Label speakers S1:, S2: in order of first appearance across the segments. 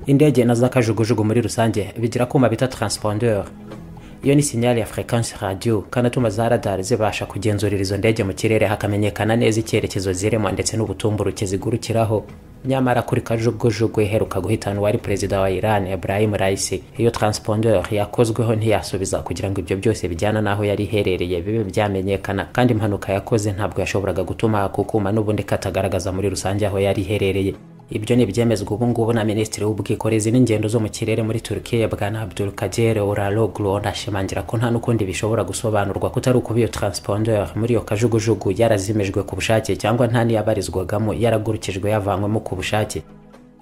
S1: indege na za kajugujugu muri rusange bigira akuma bita taransiponderi iyo ni sinyari ya furekansi radiyo kanatuma za radari zibasha kugenzurira izo ndege mu kirere hakamenyekana neza icyerekezo zirimo ndetse n'ubutumburuke zigurukiraho nyamara kuri kajugujugu iheruka guhitana uwari perezida wa iran ibrahim raisi iyo taransiponderi yakozweho ntiyasubiza kugira ngo ibyo byose bijyana n'aho yari iherereye bibe byamenyekana kandi impanuka yakoze ntabwo yashoboraga gutuma hakukuma n'ubundi katagaragaza muri rusange aho yari iherereye ibyo ni ibyemezwa ubu ngubu na minisitiri w'ubwikorezi n'ingendo zo mu kirere muri turukiya bwana abdul kagere uraloglu anashimangira ko nta n'ukundi bishobora gusobanurwa kutari ukuba iyo taransiponderi muri iyo kajugujugu yarazimijwe ku bushake cyangwa nta n'iyabarizwagamo yaragurukijwe yavanywemo ku bushake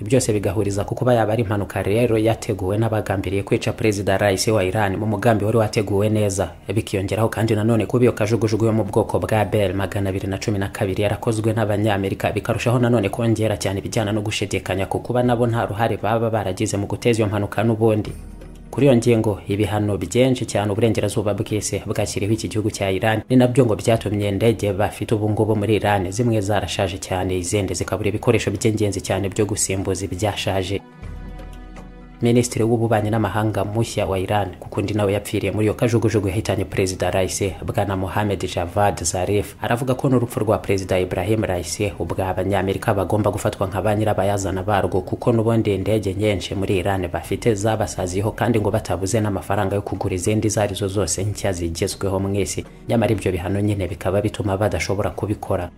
S1: byose bigahuriza ku kuba yaba ari impanuka rero yateguwe n'abagambiriye kwica perezida raisi wa iran mu mugambi wari wateguwe neza bikiyongeraho kandi nanone kuba iyo kajugujugu yo mu bwoko bwa bel magana abiri na cumi na kabiri yarakozwe n'abanyamerika bikarushaho nanone kongera cyane ibijyana no gushidikanya ku kuba nabo nta ruhare baba baragize mu guteza iyo mpanuka n'ubundi kuri iyo ngingo ibihano byinshi cyane uburengerazuba bw'isi bwashyiriweho iki gihugu cya iran ni nabyo ngo byatumye indege bafite ubungubu muri iran zimwe zarashaje cyane izindi zikabura ibikoresho by'ingenzi cyane byo gusimbuza ibyashaje minisitiri w'ububanyi n'amahanga mushya wa iran kukundi nawe yapfiriye muri iyo kajugujugu yahitanye perezida raisi bwana mohamed javad zarif aravuga ko n'urupfu rwa perezida ibrahim raisi ubwa abanyamerika bagomba gufatwa nka ba nyirabayazana barwo kuko n'ubundi indege nyinshi muri iran bafite zabasaziyeho kandi ngo batabuze n'amafaranga yo kugura izindi izo arizo zose nshya zigezweho mu isi nyamara ibyo bihano nyine bikaba bituma badashobora kubikora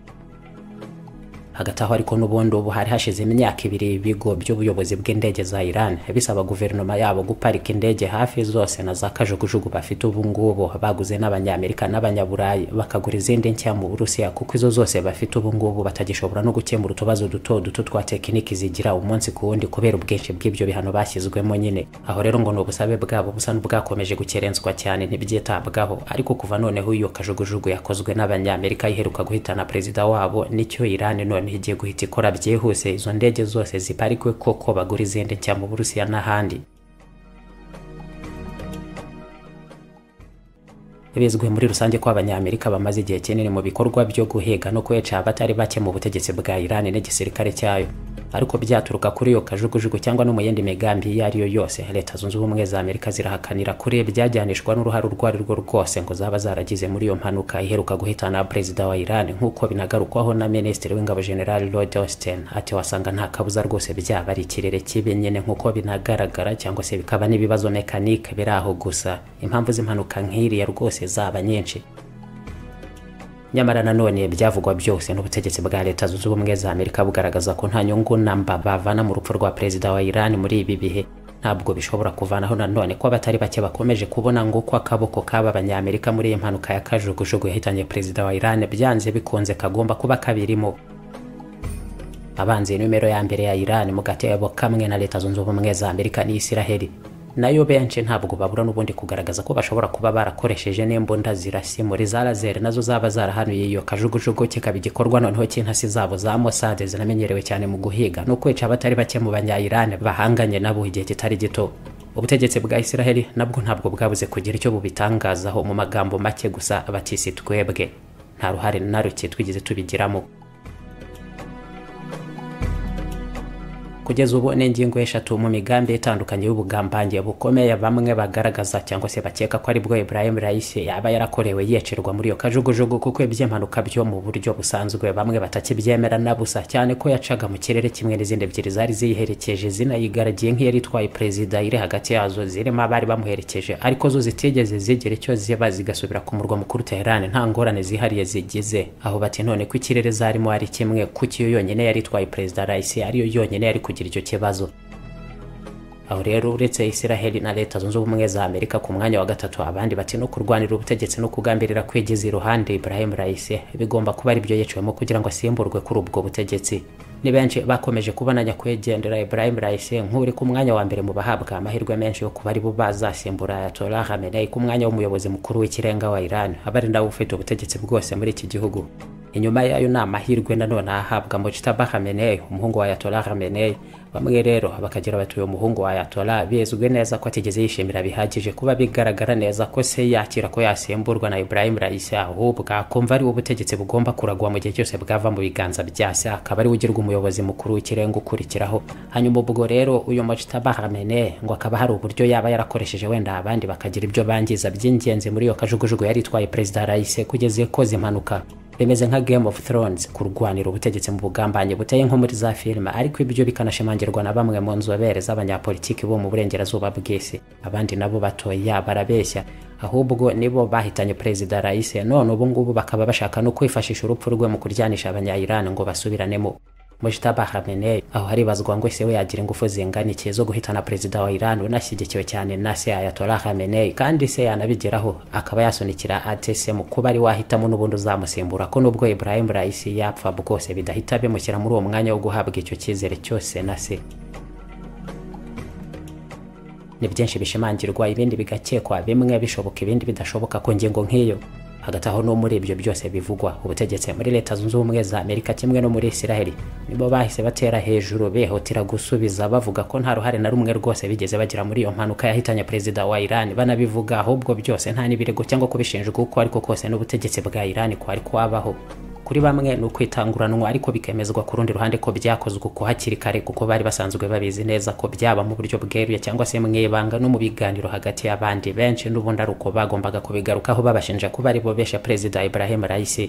S1: hagati aho ariko n'ubundi ubu hari hashizemo imyaka ibiri ibigo by'ubuyobozi bw'indege za Iran bisaba guverinoma yabo guparika indege hafi zose na za kajugujugu bafite ubu ngubu baguze n'abanyamerika n'abanyaburayi bakagura izindi nshya mu Burusiya kuko izo zose bafite ubu ngubu batagishobora no gukemura utubazo duto duto twa tekiniki zigira umunsi ku wundi kubera ubwinshi bw'ibyo bihano bashyizwemo nyine aho rero ngo ni ubusabe bwabo busa n'ubwakomeje gukerenswa cyane ntibyitabwaho ariko kuva noneho iyo kajugujugu yakozwe n'abanyamerika iheruka guhitana perezida wabo nicyo Iran none igiye guhita ikora byihuse izo ndege zose ziparikwe koko bagura izindi nshya mu burusiya n'ahandi bizwi muri rusange ko abanyamerika bamaze igihe kinini mu bikorwa byo guhiga no kweca abatari bake mu butegetsi bwa iran n'igisirikare cyayo ariko byaturuka kuri iyo kajugujugu cyangwa no mu yindi migambi iyo ari yo yose leta zunze ubumwe za amerika zirahakanira kuri byajyanishwa n'uruhare urwo ari rwo rwose ngo zaba zaragize muri iyo mpanuka iheruka guhitana perezida wa iran nk'uko binagarukwaho na minisitiri w'ingabo general lloyd austin ati wasanga nta kabuza rwose byaba ari ikirere kibi nyine nk'uko binagaragara cyangwa se bikaba n'ibibazo mekanike biri aho gusa impamvu z'impanuka nk'iriya rwose zaba nyinshi nyamara nanone byavugwa byose n'ubutegetsi bwa leta zunze ubumwe za amerika bugaragaza ko nta nyungu namba bavana mu rupfu rwa perezida wa iran muri ibi bihe ntabwo bishobora kuvanaho nanone ko abatari bake bakomeje kubona ngo uko akaboko k'aba banyamerika muri iyi mpanuka ya kajugujugu yahitanye perezida wa iran byanze bikunze kagomba kuba kabirimo abanze nimero ya mbere ya iran mu gatebo kamwe na leta zunze ubumwe za amerika ni isiraheli nayo benshi ntabwo babura n'ubundi kugaragaza ko bashobora kuba barakoresheje n'imbunda zirasi muri za lazeri nazo zaba zarahanuye iyo kajugujugu kikaba igikorwa noneho cy'intasi zabo za Mossad zinamenyerewe cyane mu guhiga no kwica abatari bake mu banyayirani bahanganye nabo igihe kitari gito ubutegetsi bwa Isiraheli nabwo ntabwo bwabuze kugira icyo bubitangazaho mu magambo make gusa batisi twebwe nta ruhare na ruke twigeze tubigiramo kugeza ubu ni ingingo eshatu mu migambi itandukanye y'ubugambange bukomeye bamwe bagaragaza cyangwa se bakeka ko aribwo Ibrahim Raisi yaba yarakorewe yicerwa muri iyo kajugujugu kuko iby'impanuka byo mu buryo busanzwe bamwe batakibyemera na busa cyane ko yacaga mu kirere kimwe n'izindi ebyiri zari ziyiherekeje zinayigaragiye nk'iyari itwaye perezida iri hagati yazo zirimo abari bamuherekeje ariko zo zitigeze zigira icyo ziba zigasubira ku murwa mukuru Tehran nta ngorane zihariye zigize aho bati none ko ikirere zarimo ari kimwe kuko iyo yonyine yari itwaye perezida Raisi ariyo yonyine yari kugira icyo kibazo aho rero uretse isiraheli na leta zunze ubumwe za amerika ku mwanya wa gatatu abandi bati no kurwanira ubutegetsi no kugambirira kwigiza iruhande ibrahim raisi bigomba kuba aribyo yiciwemo kugira ngo asimburwe kuri ubwo butegetsi ni benshi bakomeje kubona nyakwigendera ibrahim raisi nk'uri ku mwanya wa mbere mu bahabwa amahirwe menshi yo kuba aribo bazasimbura ayatollah hamenei ku mwanya w'umuyobozi mukuru w'ikirenga wa iran aba ari nawe ufite ubutegetsi bwose muri iki gihugu inyuma yayo ni amahirwe nanone ahabwa mojita bahamenei umuhungu wa yatora hamenei bamwe rero bakagira bati uyu muhungu wa yatora bizwi neza ko atigeze yishimira bihagije kuba bigaragara neza ko se yakira ko yasimburwa na ibrahim raisi ahubwo akumva ari ubutegetsi bugomba kuragwa mu gihe cyose bwava mu biganza bya se akaba ari we ugirwa umuyobozi mukuru w'ikirenga ukurikiraho hanyuma ubwo rero uyu mojita bahamenei ngo akaba hari uburyo yaba yarakoresheje wenda abandi bakagira ibyo bangiza by'ingenzi muri iyo kajugujugu yari itwaye perezida raisi kugeza ikoze impanuka bimeze nka game of thrones kurwanira ubutegetsi mu bugambanyi buteye nko muri za filime ariko ibyo bikanashimangirwa na bamwe mu nzobere z'abanyapolitiki bo mu burengerazuba bw'isi abandi nabo batoya barabeshya ahubwo nibo bahitanye perezida raisi none ubu ngubu bakaba bashaka no kwifashisha urupfu rwe mu kuryanisha abanyayirani ngo basubiranemo Mujtaba Khamenei aho haribazwa ngo ese we yagira ingufu zingana iki zo guhitana perezida wa Iran unashyigikiwe cyane na se Ayatollah Khamenei kandi se yanabigeraho akaba yasunikira atese mu kuba ari wahitamo n'ubundi uzamusimbura ko nubwo Ibrahim Raisi yapfa bwose bidahita bimushyira muri uwo mwanya wo guhabwa icyo cyizere cyose na se ni byinshi bishimangirwa ibindi bigakekwa bimwe bishoboka ibindi bidashoboka ku ngingo nk'iyo hagati aho no muri ibyo byose bivugwa ubutegetsi muri leta zunze ubumwe za amerika kimwe no muri israel nibo bahise batera hejuru bihutira gusubiza bavuga ko nta ruhare na rumwe rwose bigeze bagira muri iyo mpanuka yahitanye perezida wa iran banabivuga ahubwo byose nta n'ibirego cyangwa kubishinjwa uko ariko kose n'ubutegetsi bwa iran kwari kwabaho kuri bamwe ni ukwitanguranwa ariko bikemezwa ku rundi ruhande ko byakozwe uko hakiri kare kuko bari basanzwe babizi neza ko byaba mu buryo bweruye cyangwa se mu ibanga no mu biganiro hagati y'abandi benshi n'ubundi ari uko bagombaga kubigarukaho babashinja kuba ari bo besha perezida Ibrahim Raisi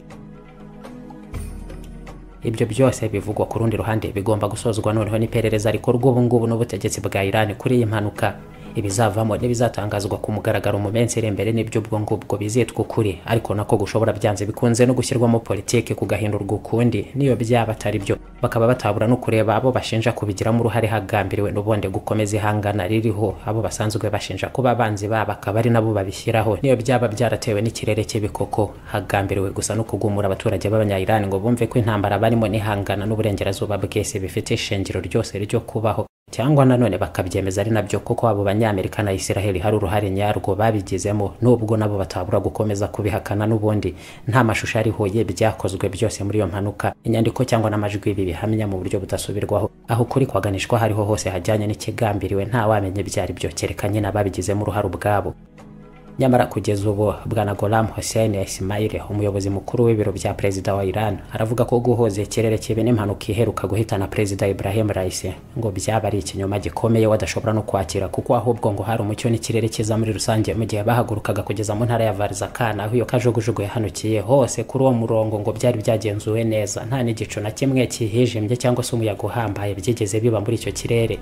S1: ibyo byose bivugwa ku rundi ruhande bigomba gusozwa noneho n'iperereza rikorwa ubu ngubu n'ubutegetsi bwa Iran kuri iyi mpanuka ibizavamo n'ibizatangazwa ku mugaragaro mu minsi iri imbere n'ibyo ubwo ngubwo bizitwa ukuri ariko nako gushobora byanze bikunze no gushyirwamo politiki kugahindurwa ukundi niyo byaba atari byo bakaba batabura no kureba abo bashinja kubigiramo uruhare hagambiriwe n'ubundi gukomeza ihangana ririho abo basanzwe bashinja kuba abanzi babo akaba ari nabo babishyiraho niyo byaba byaratewe n'ikirere cy'ibikoko hagambiriwe gusa no kugumura abaturage b'abanyayirani ngo bumve ko intambara barimo n'ihangana n'uburengerazuba bwese bifite ishingiro ryose ryo kubaho cyangwa nanone bakabyemeza ari nabyo kuko abo banyamerika na isiraheli hari uruhare nyarwo babigizemo nubwo nabo batabura gukomeza kubihakana n'ubundi nta mashusho ariho ye byakozwe byose muri iyo mpanuka inyandiko cyangwa n'amajwi ibi bihamya mu buryo budasubirwaho aho ukuri kwaganishwa hariho hose hajyanye n'ikigambiriwe nta wamenye byari byo kereka nyine ababigizemo uruhare ubwabo nyamara kugeza ubu bwana Golam Hussein Ismail umuyobozi mukuru w'ibiro bya perezida wa Iran aravuga ko guhoza ikirere kibi n'impanuka iheruka guhitana perezida Ibrahim Raisi ngo byaba ari ikinyoma gikomeye wadashobora no kwakira kuko ahubwo ngo hari umucyo n'ikirere cyiza muri rusange mu gihe bahagurukaga kugeza mu ntara ya Varzakana aho iyo kajugujugu yahanukiye hose kuri uwo murongo ngo byari byagenzuwe neza nta n'igicu na kimwe cyihijimye cyangwa se umuyaga uhambaye byigeze biba muri icyo kirere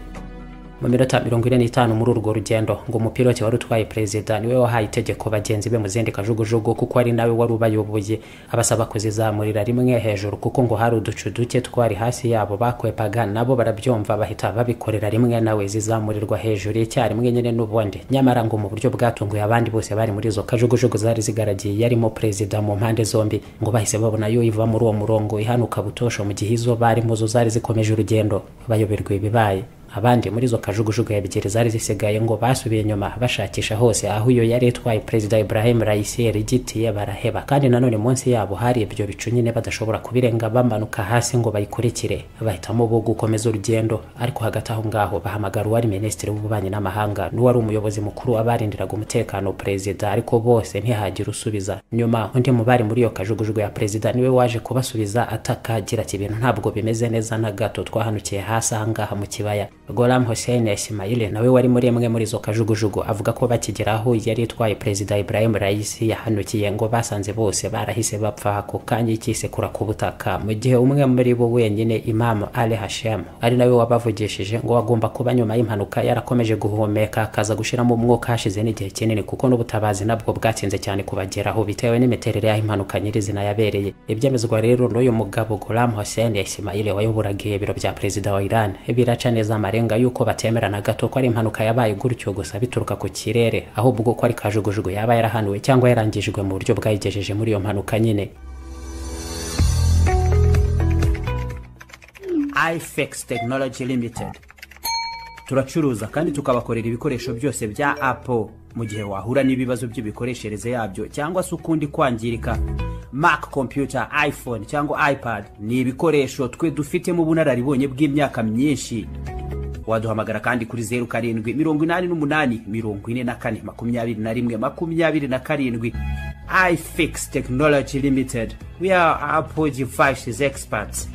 S1: mu minota mirongo ine n'itanu muri urwo rugendo ngo umupilote wari utwaye perezida niwe wahaye itegeko bagenzi be mu zindi kajugujugu kuko ari nawe wari ubayoboye abasaba kuzizamurira rimwe hejuru kuko ngo hari uducu duke twari hasi yabo bakwepaga nabo barabyumva bahita babikorera rimwe nawe zizamurirwa hejuru icyarimwe nyine n'ubundi nyamara ngo mu buryo bwatunguye abandi bose bari muri izo kajugujugu zari zigaragiye yarimo perezida mu mpande zombi ngo bahise babona yo iva muri uwo murongo ihanuka butosho mu gihe izo barimo zo zari zikomeje urugendo bayoberwa ibibaye abandi muri izo kajugujugu ebyiri zari zisigaye ngo basubiye inyuma bashakisha hose aho iyo yari itwaye perezida Ibrahim Raisi yarigitiye baraheba kandi nanone munsi yabo hari ibyo bicu nyine badashobora kubirenga bamanuka hasi ngo bayikurikire bahitamo bo gukomeza urugendo ariko hagati aho ngaho bahamagara uwari minisitiri w'ububanyi n'amahanga n'uwari umuyobozi mukuru wabarindiraga umutekano perezida ariko bose ntihagira usubiza nyuma undi mu bari muri iyo kajugujugu ya perezida niwe waje kubasubiza atakagira ati ibintu ntabwo bimeze neza na gato twahanukiye hasi ahangaha mu kibaya Golam Hussein Ismail nawe wari muri imwe muri izo kajugujugu avuga ko bakigeraho yari itwaye perezida Ibrahim Raisi yahanukiye ngo basanze bose barahise bapfa ako kanya ikisekura ku butaka mu gihe umwe muri bo wenyine Imam Ali Hashem ari nawe wabavugishije ngo agomba kuba nyuma y'impanuka yarakomeje guhumeka akaza gushiramo umwuka hashize n'igihe kinini kuko n'ubutabazi nabwo bwatinze cyane kubageraho bitewe n'imiterere y'aho impanuka nyirizina yabereye ibyemezwa rero n'uyu mugabo Golam Hussein Ismail wayoburaga ibiro bya perezida wa Iran biraca neza amare amarenga yuko batemera na gato ko ari impanuka yabaye gutyo gusa bituruka ku kirere ahubwo ko ari kajugujugu yaba yarahanuwe cyangwa yarangijwe mu buryo bwayigejeje muri iyo mpanuka nyine
S2: ifex technology limited turacuruza kandi tukabakorera ibikoresho byose bya apple mu gihe wahura n'ibibazo by'imikoreshereze yabyo cyangwa se ukundi kwangirika mac computer iphone cyangwa ipad ni ibikoresho twe dufitemo ubunararibonye bw'imyaka myinshi waduhamagara kandi kuri zeru karindwi mirongo inani n'umunani mirongo ine na kane makumyabiri na rimwe makumyabiri na karindwi ifix technology limited we are apple devices experts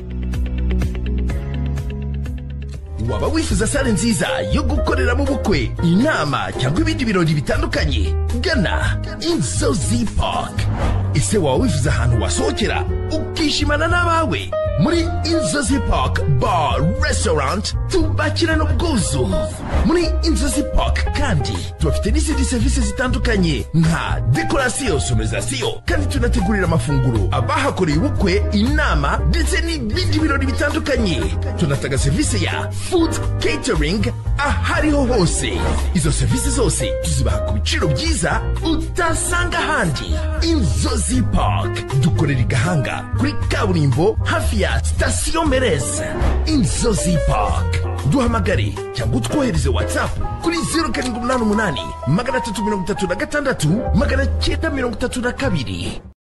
S3: waba wifuza sale nziza yo gukoreramo ubukwe inama cyangwa ibindi birori bitandukanye gana inzozi park ese waba wifuza ahantu wasohokera ukishimana n'abawe muri inzozi park bar restaurant tubakirana ubwuzu muri inzozi park kandi tubafite n'izindi serivisi zitandukanye nka dekorasiyo sonorizasiyo kandi tunategurira amafunguro abahakoreye ubukwe inama ndetse n'ibindi birori bitandukanye tunatanga serivisi ya food catering ahariho hose izo serivisi zose tuzibaha ku biciro byiza utasanga ahandi inzozi park dukorera i gahanga kuri kaburimbo hafi ya sitasiyo mereze inzozi park duhamagare cyangwa utwohereze watsapu kuri zeru karindwi umunani umunani magana atatu mirongo itatu na gatandatu magana cyenda mirongo itatu na kabiri